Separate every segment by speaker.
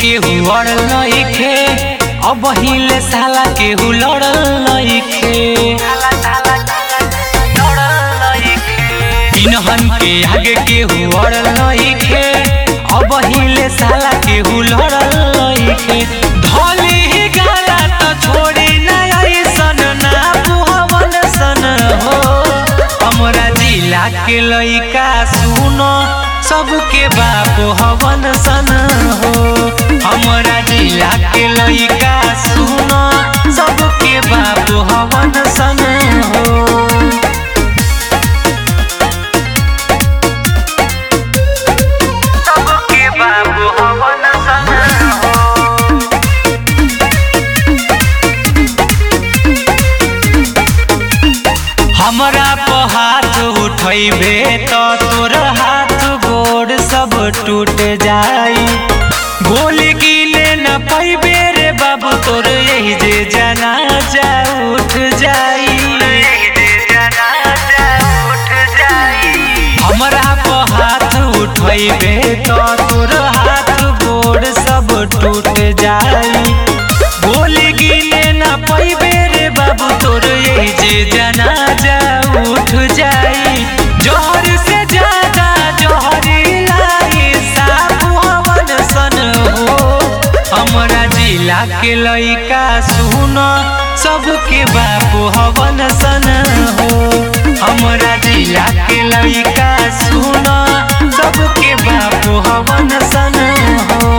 Speaker 1: केहू अड़ल नइखे अब हिले साला केहू लड़ल नइखे इनहन के आगे केहू अड़ल नइखे अब हिले साला केहू लड़ल नइखे धली ही गाला त छोड़ी ना ऐसन ना बुहवन सन हो हमरा जिला के लइका सुनो सबके बाप हवन सन हो हमरा जिला के लइका सुनो सबके बाप हवन सन हो सबके बाबू हवन सन हो हमरा पर हाथ उठैबे त तोर हाथ गोड़ सब टूट जाई गोली गिने न पैबे रे बाबू तोर यही जे जनाजा उठ जाई हमरा पर हाथ उठैबे त तोर हाथ गोड़ सब टूट जाई गोली गिने न पैबे रे बाबू तोर यही जे जनाजा उठ जाई जोर से ज्यादा जोहरी लाई साबु हवन सन हो हमरा जिला के लइका सुनो सबके बापू हवन सन हो हमरा जिला के लइका सुनो सबके बापू हवन सन हो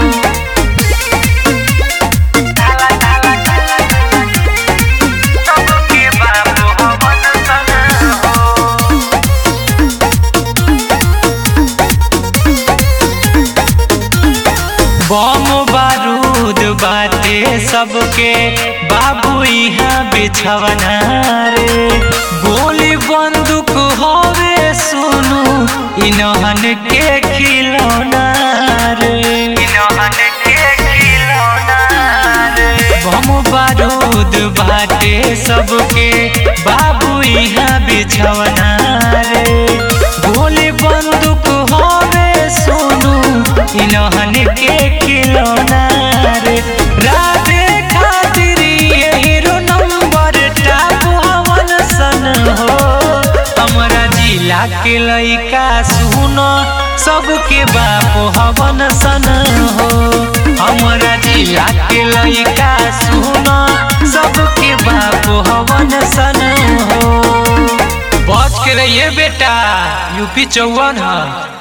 Speaker 1: सबके बाबू हवन सन हो बम बारूद बाटे सबके बाबू यहाँ बिछवना रे गोली बंदूक हवे सुनु इनहन के खिलौना रे इनहन के खिलौना रे बम बारूद बाटे सबके बाबू यहाँ बिछवना रे गोली बंदूक हवे सुनु इनहन के खिलौना रे राधे खातिर ये हीरो नंबर टाप हवन सन हो हमरा जिला के लइका सुनो सबके बाप हवन सन हो हमरा जिला के लइका सुनो सबके बाप हवन सन हो बच के रहिए बेटा यूपी चौवन है